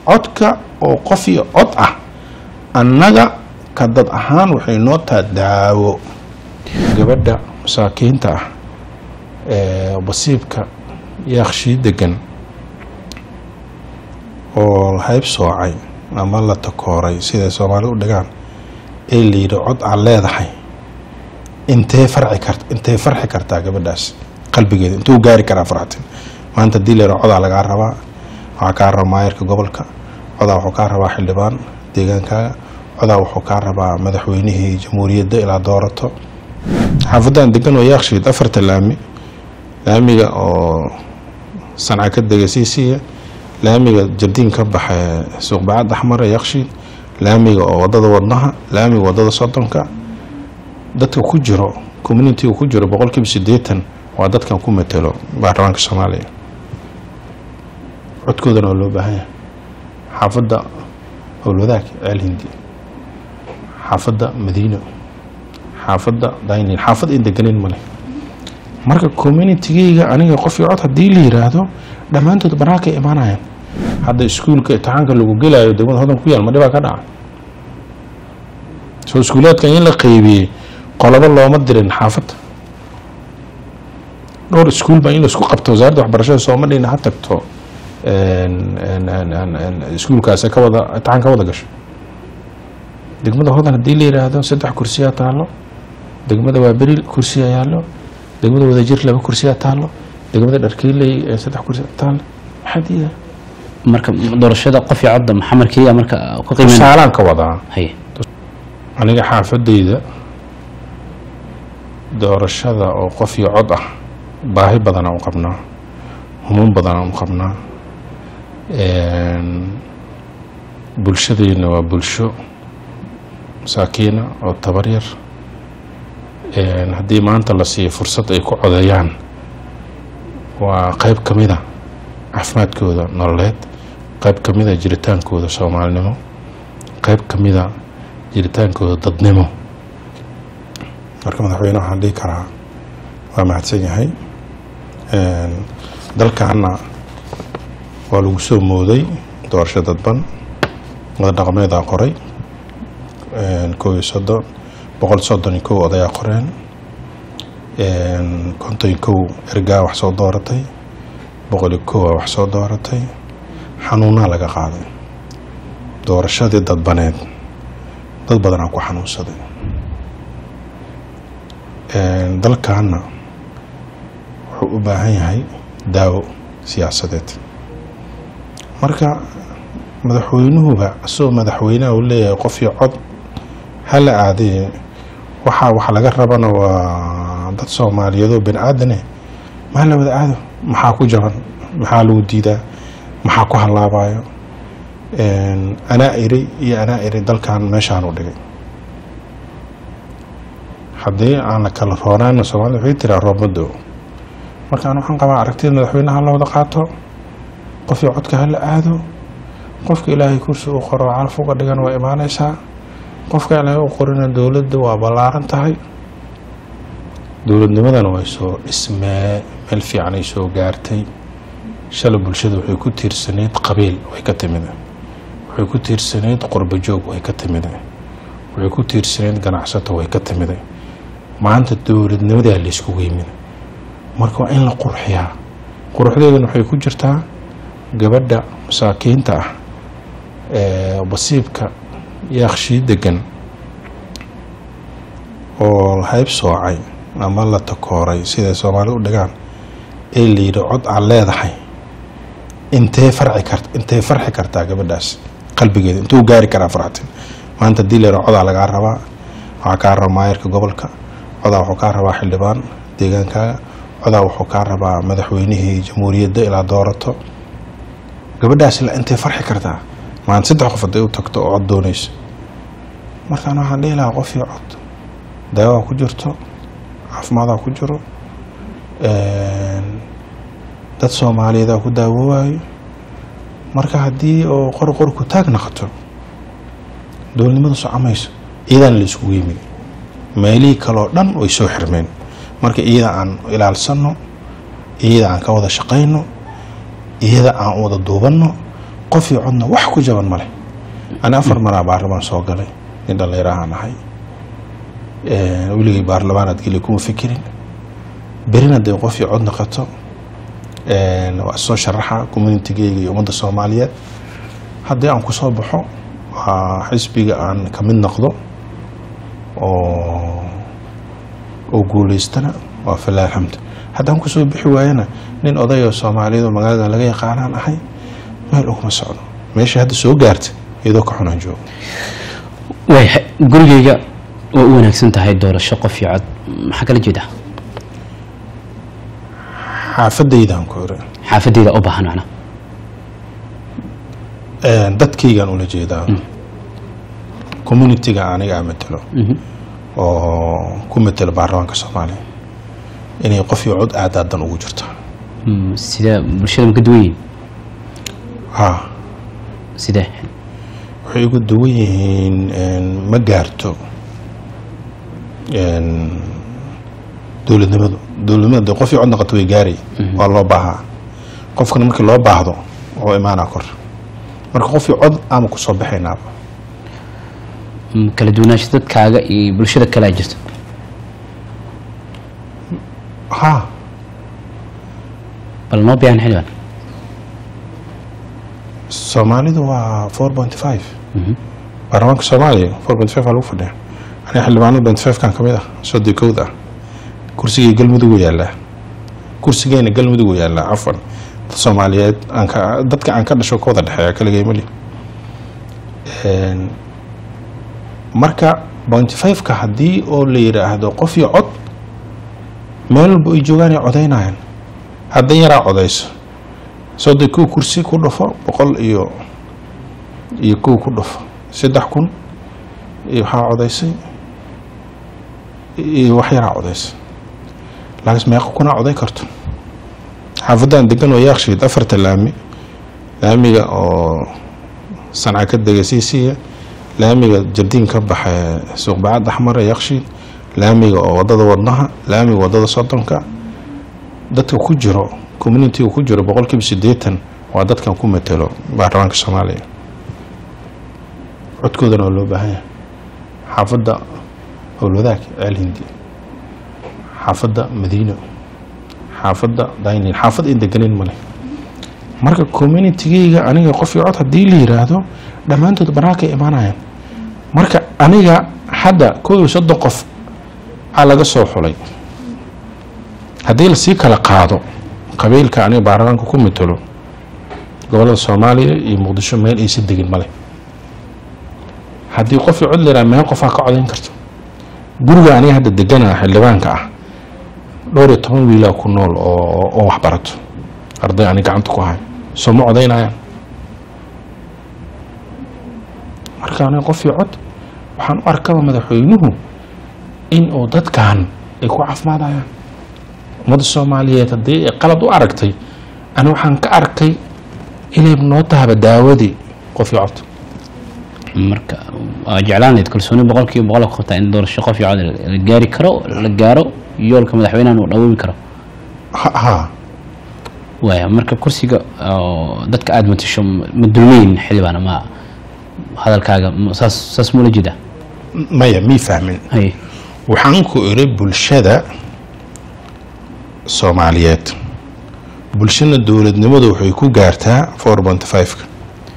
codka oo qof iyo cod ah annaga ka dad ahaan waxay noo taha daawo gabadha masaakiinta ah ee basiibka yaaqshii degan oo hayb soocay ama la takooray siday soomaali u dhigaan ee la yidhi cod aad leedahay intee farci kart intee farxi kartaa gabadhaas qalbigeeda intuu gaari karaa farxatin maanta hadii la yidhaha codaa lagaa rabaa waxaa kaa raba maayarka gobolka codaa wuxuu kaa rabaa xildhibaan deegaankaaga codaa wuxuu kaa rabaa madaxweynihii jamhuuriyadda ilaa doorato xaafadan degan oo yaakshiid afarta laami laamiga oo sanca ka dega siisiya laamiga jardiin ka baxa suuqbacad axmare yakshiid laamiga oo wadada wadnaha laamiga wadada sodonka dadka ku jiro communitiga ku jiro boqolkiiba sideetan waa dadkan ku matelo baarlamaanka soomaaliya codkoodana waa loo baahan yahay xaafadda howlwadaag ceel hindi xaafadda madiino xaafadda daynil xaafad in deganeyn male marka communitigeyga aniga qofii cod haddii la yiraahdo dhammaantood banaanka imaanayaan hadda iskuulka imtixaanka lagu gelaayo degmada hodan ku yaal ma dhibaa ka dhaca soo iskuulaadkan in la qeybiyey qolobo looma dirin xaafadda dhowr iskuul baa in laisku qabto wasaaradda waxbarashada sooma dhina ha tagto iskuulkaas ka wada imtixaan ka wada gasho degmada hodan haddii la yiraahdo saddex kursiyaa taalo degmada waaberil kursiyaa yaallo degmada wadajir laba kursiyaa taalo degmada dharkiiley saddex kursiyaa taalo maxaa diida marka doorashada qof iyo codda maxamed keliya marka ka qiimeyn tusaalaan ka wadaa haye aniga xaafadeyda doorashada oo qof iyo cod ah baahi badanaan u qabnaa humuun badanaan u qabnaa bulshadeyna waa bulsho masaakiina oo tabar yar haddii maanta la siiyo fursad ay ku codeeyaan waa qeyb ka mida caafimaadkooda nololeed qeyb ka mida jiritaankooda soomaalinimo qeyb ka mida jiritaankooda dadnimo marka madaxweyne waxaan dhihi karaa waa mahadsan yahay dalkaana waa lagu soo mooday doorasho dadban wada dhaqameedaa qoray kow iyo soddon boqol soddon iyo kow odayaa qoreen konton iyo kow ergaa wax soo dooratay boqol iyo kowa wax soo dooratay xanuunaa laga qaaday doorashadii dadbaneed dad badanaa ku xanuunsaday dalkaana wuxuu u baahan yahay daawo siyaasadeed marka madaxweynuhuba isagoo madaxweynaha uu leeyahay qofii cod hala aadee waxaa wax laga rabana waa dad soomaaliyeedoo bani aadane maa la wada aado maxaa ku jaban maxaa lagu diidaa maxaa ku hallaabayo anaa iri iyo anaa iri dalkan meeshaan u dhigay haddii aan la kala roonaana soomaalida waxay tiraa roobmado markaan waxaan qabaa aragtida madaxweynaha la wada qaato qofii codka hala aado qofka ilaahay kursi uu qoro calaf uga dhigan waa imaaneysaa qofka ilaahay u qorina dowladda waa ballaaran tahay dowladnimadana way soo dhismee meel fiican ay soo gaartay shalay bulshada waxay ku tiirsaneyd qabiil way ka timide waxay ku tiirsaneyd qurbajoog way ka timide waxay ku tiirsaneyd ganacsato way ka timide maanta dowladnimadaa layskugu yimid marka waa in la qurxiyaa quruxdeedana waxay ku jirtaa gabadha masaakiinta ah ee basiibka yaaqshii degan oo hayb soocay ama la takooray siday soomaali u dhigaan ee la yidhi cod aad leedahay intee farci kart intee farxi kartaa gabadhaas qalbigeeda intuu gaari karaa farxatin maanta hadii la yidhaha codaa lagaa rabaa waxaa kaa raba maayarka gobolka codaa wuxuu kaa rabaa xildhibaan deegaankaaga codaa wuxuu kaa rabaa madaxweynihii jamhuuriyadda ilaa doorato gabadhaas la intay farxi kartaa maanta saddex qof hadday u tagto oo cod doonayso markaan waxaan dhihi lahaa qofii cod daawaa ku jirto caafimaada ku jiro dad soomaaliyeedaa ku daawoowayo marka haddii oo qor qor ku taag noqoto dowladnimadu socomayso iyadaan la isugu yimid meelihii kaleo dhan way soo xirmeen marka iyada aan ilaalsano iyada aan ka wada shaqayno iyada aan wada duubanno qof iyo codna wax ku jaban male ani afar maraa baarlamaan soo galay nin dhallinyarahaan ahay weligay baarlamaanaad geli kuma fikirin berina dee qof iyo cod noqoto waa soo sharaxa communitigeyga iyo ummadda soomaaliyeed haddii aan kusoo baxo waa xisbiga aan ka mid noqdo oo oo guulaystana waa falaa alxamd haddaan kusoo bixi waayana nin odayoo soomaaliyeed oo magaalada laga yaqaanaan ahay meel uguma socdo meesha hadda soo gaarta iyadoo ka xunaan joogo waayahay gurigeyga waa u wanaagsan tahay doorasho qof iyo cod maxaa kala jeedaa xaafadaydaan ku iri xaafadeyda u baahan macna dadkaygaan ula jeedaa communitiga aniga aan matelo oo ku matelo baarlamaanka soomaaliya inay qof iyo cod aadaadan ugu jirto Mm, sidee bulshada ma ka duwan yihiin ha sidee waxay ugu duwan yihiin ma gaarto dowladnimadu dowladnimadu dee qof iyo cod noqoto way gaaray waa loo baahaa qofkana markii loo baahdo oo imaanaa kor marka qof iyo cod ama kusoo baxaynaaba Mm, kala duwanaansho dadkaaga iyo bulshada kalea jirto ha bal noo biyaan xildhibaan soomaalidu waa four point five baarlamaanka soomaaliya four point five aa lagu fadhiya aniga xildhibaanada point five kan kamid ah sodii kowd ah kursigii galmudug yaallaa kursigeena galmudug yaallaa cafwan dad soomaaliyeed aan ka dadka aan ka dhasho ka wada dhexeeya kaligay mali marka point five-ka haddii oo la yidhaahdo qof iyo cod meel walba ay joogaan ay codaynayaan haddan yaraa codayso soddon kow kursi ku dhufo boqol iyo iyo kow ku dhufo saddex kun iyo waxaa codaysay iyo wax yaraa codaysay laakiin meeqa kunaa coday karto xaafaddaan degan oo yaakshiid afarta laami laamiga oo sanca ka dega siisiya laamiga jardiin ka baxa suuqbacad axmar ee yakshiid laamiga oo wadada wadnaha laamiga wadada soddonka dadka ku jiro communitiga ku jiro boqol kiiba siddeetan waa dadkan ku matelo baarlamaanka soomaaliya codkoodana waa loo baahan yahay xaafadda howlwadaag ceel hindi xaafadda madiino xaafadda daynin xaafad in deganin male marka communitigeyga aniga qof iyo cod haddii la yiraahdo dhammaantood banaanka imaanayaan marka aniga hadda kow iyo soddon qof aa laga soo xulay haddii lasii kala qaado qabiilka aniga baarlamaanka ku matelo gobolada soomaaliya iyo muqdisho meel aysa degin male haddii qof iyo cod la yiraha meel qofaa ka codayn karto guriga aniga hadda degana xildhibaanka ah dhowr iyo toban wiilaa ku nool oo oo waxbarato arday ani gacanta ku hay soo ma codaynayaan marka aniga qof iyo cod waxaan u arkaba madaxweynuhu in uu dadkan ay ku caafimaadayaan ummadda soomaaliyeed haddii ay qalad u aragtay ani waxaan ka arkay inay noo tahaba daawadii qof iyo cod marka waa jeclaan lahayd kalsooni boqol kiiba boqol ka qabtaa in doorasho qof iyo cod la gaari karo la gaaro yoolka madaxweynahan uu dhawoobi karo ha ha waaya marka kursiga oo dadka aada matasho ma dulmeyn xildhibaan ma hadalkaaga ma- saas saas mula jeeda maya mii fahmin hay waxaan ku iri bulshada soomaaliyeed bulshana dowladnimadu waxay ku gaartaa four point five-ka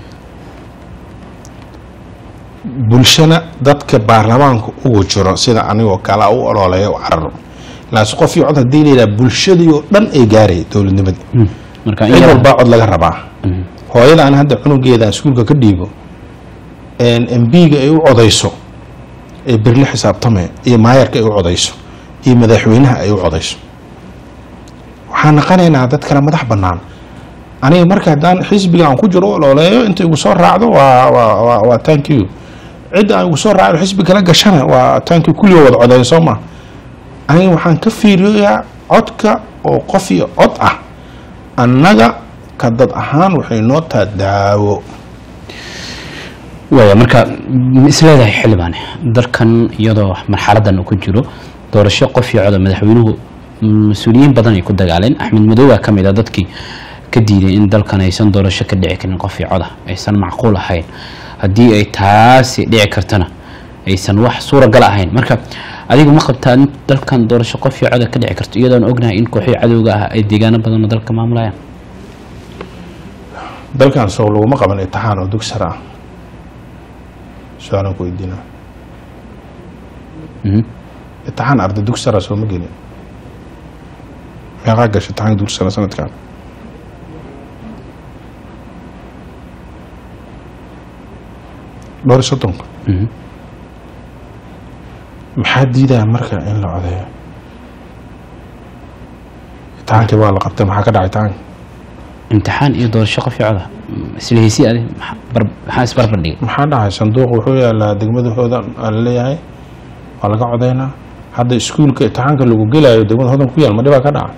bulshana dadka baarlamaanka ugu jiro sida anigoo kale u ololeeya u cararo laas qof iyo cod haddii la yidhaha bulshadii oo dhan ay gaaray dowladnimadii Mm. marka in cid yar- walbaa cod laga rabaa hooyada aan hadda cunugeeda iskuulka ka dhiibo mbiga ay u codayso ee berle xisaabtame iyo maayarka ay u codayso iyo madaxweynaha ay u codayso waxaan naqanaynaa dad kale madax bannaan aniga marka haddaan xisbiga aan ku jiro u ololeeyo inta igu soo raacdo waa waa waa waa thank you cidda aan igu soo raacdo xisbi kala gashana waa thank you kulligo wada codeeyo soo ma aniga waxaan ka fiiriyaa codka oo qof iyo cod ah annaga ka dad ahaan waxay noo taha daawo waaya marka ma isleedahay xildhibaane dalkan iyadoo marxaladan uu ku jiro doorasho qof iyo coda madaxweynuhu mas-uuliyiin badan ay ku dagaaleen axmed madoowa ka mid a dadkii ka diiday in dalkan aysan doorasho ka dhici karin qof iyo coda aysan macquul ahayn haddii ay taasi dhici kartana aysan wax suuragal ahayn marka adigu ma qabtaa in dalkan doorasho qof iyo coda ka dhici karto iyadoon ognahay in kooxii cadowga ah ay deegaano badan oo dalka maamulayaan dalkan sow laguma qaban itixaan oo dugsar ah su-aalan ku weydiina Mhm. itixaan arday dugsara soo ma gelin meeqaa gashay itixaanka dugsara sanadkan dhowr iyo soddonka Mhm. maxaa diidaya marka in la codeeyo itixaankii waa la qabtay maxaa ka dhacay itixaanka imtixaan iyo doorasho qof iyo coda isla heysi adi maxaa bar- maxaa isbarbar dhigay maxaa dhacay sanduuq wuxuu yaalaa degmadahooda aa la leeyahay waa laga codeynaa hadda iskuulka itixaanka lagu gelayo degmada hodan ku yaal ma dhibaa ka dhaca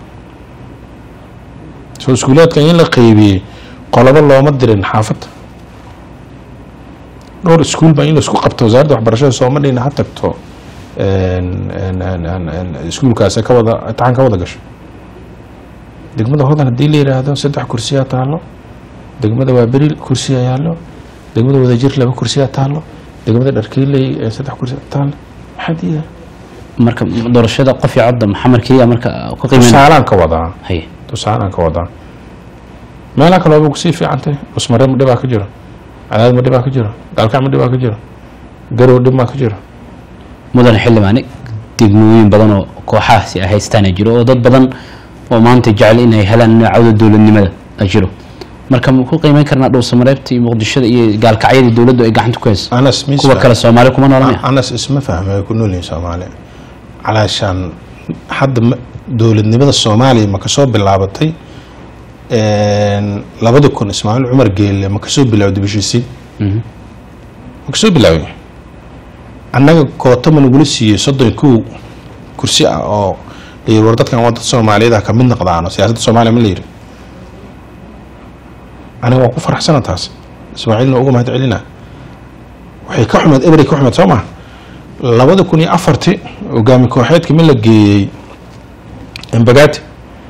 soo iskuulaadkan in la qeybiyey qolobo looma dirin xaafadda dhowr iskuul baa in la isku qabto wasaaradda waxbarashada sooma dhina ha tagto een- een- een- een- een iskuulkaasi ka wada itixaan ka wada gasho degmada hodan haddii la yidhaahdo saddex kursiyaa taalo degmada waa beril kursiyaa yaallo degmada wadajir laba kursiyaa taalo degmada dharkiiley ee saddex kursiyaa taalo maxaa diida marka doorashada qof iyo coda maxamed keliya marka ku qiimeyn tusaalaan ka wadaa haye tusaalaan ka wadaa meelaha kale waaba kusii fiicantay cusmare ma dhibaa ka jiro cadaad ma dhibaa ka jiro gaalkac ma dhibaa ka jiro garow dhib maa ka jiro mudan xildhibaane degmooyin badan oo kooxahaasi ay haystaana jiro oo dad badan oo maanta jecel inay helaan noocawda dowladnimada a jiro marka ma ku qiimeyn karnaa dhow samareebta iyo muqdishada iyo gaalkacyada dowladdu ay gacanta ku hayso anas mis kuwa kale soomaali kuma noolamaya anas isma fahmay ay ku nool yihiin soomaali calaashaan hadda ma- dowladnimada soomaaliya ma kasoo bilaabatay een, labada kun ismaaciil cumar geelle ma kasoo bilaawday bishiisiin Mhm. ma kasoo bilaaway annaga koota ma nagula siiyey soddon iyo kow kursi ah oo la yiri war dadkan waa dad soomaaliyeed ah ka mid noqdaano siyaasadda soomaaliya ma la yiri aniga waa ku faraxsana taas ismaaciilna uga mahad celina waxay ka xumeed ebery ka xumeed soo maha labada kun iyo afarti hogaami kooxeedka ma la geeyey embagati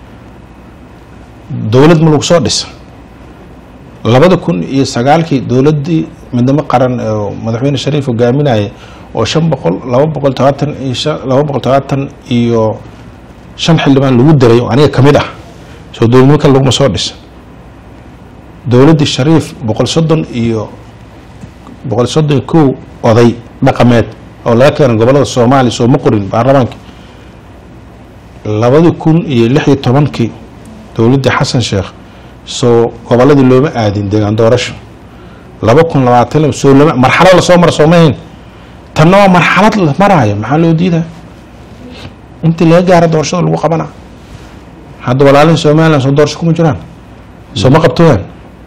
dowlad ma lagu soo dhisa labada kun iyo sagaalkii dowladdii midnimo qaran oo madaxweyne shariif hogaaminaya oo shan boqol laba boqol todobaatan iyo shan laba boqol todobaatan iyo shan xildhibaan lagu diray oo aniga ka mid ah soo dowladnimo kale laguma soo dhisa dowladdii shariif boqol soddon iyo boqol soddon iyo kow oday dhaqameed oo laga keenay gobolada soomaaliya soo ma qorin baarlamaanka labadi kun iyo lix iyo tobankii dowladdii xasan sheekh soo goboladii looma aadin deegaan doorasho laba kun labaatan soo lama marxalad lasoo mara soomahayn tanna waa marxalad la maraayo maxaa loo diidaa intii laga gaaro doorashada lagu qabana hadda walaalihii somalilan soo doorasho kuma jiraan soo ma qabtooyaan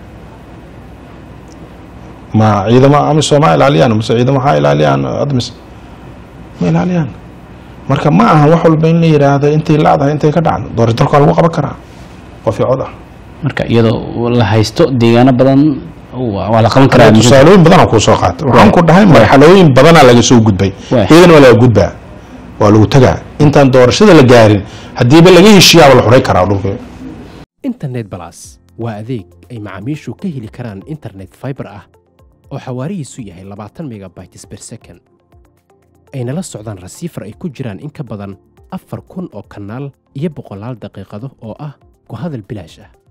ma ciidamo ama sooma ilaaliyaan mase ciidamo waxaa ilaaliyaan admis ma ilaaliyaan marka ma aha wax walba in la yidhaahdo intay lacdahay intay ka dhacdo doorasho dalka waa lagu qaban karaa qof iyo cod ah marka iyadoo la haysto deegaano badan waa waa la qaban karaa tusaalooyin badanaa kuu soo qaata waxaan ku dhahay marxalooyin badanaa laga soo gudbay Waay. iyagana waa laga gudbaa waa lagu tagaa intaan doorashada la gaarin haddiiba laga heshiiyaaba la xuray karaa dhulka internet balas waa adeeg ay macaamiishu ka heli karaan internet fiber ah oo xawaarihiisu yahay labaatan megabytes per second ayna la socdaan rasiifar ay ku jiraan in ka badan afar kun oo kanaal iyo boqolaal daqiiqado oo ah ku hadal bilaash ah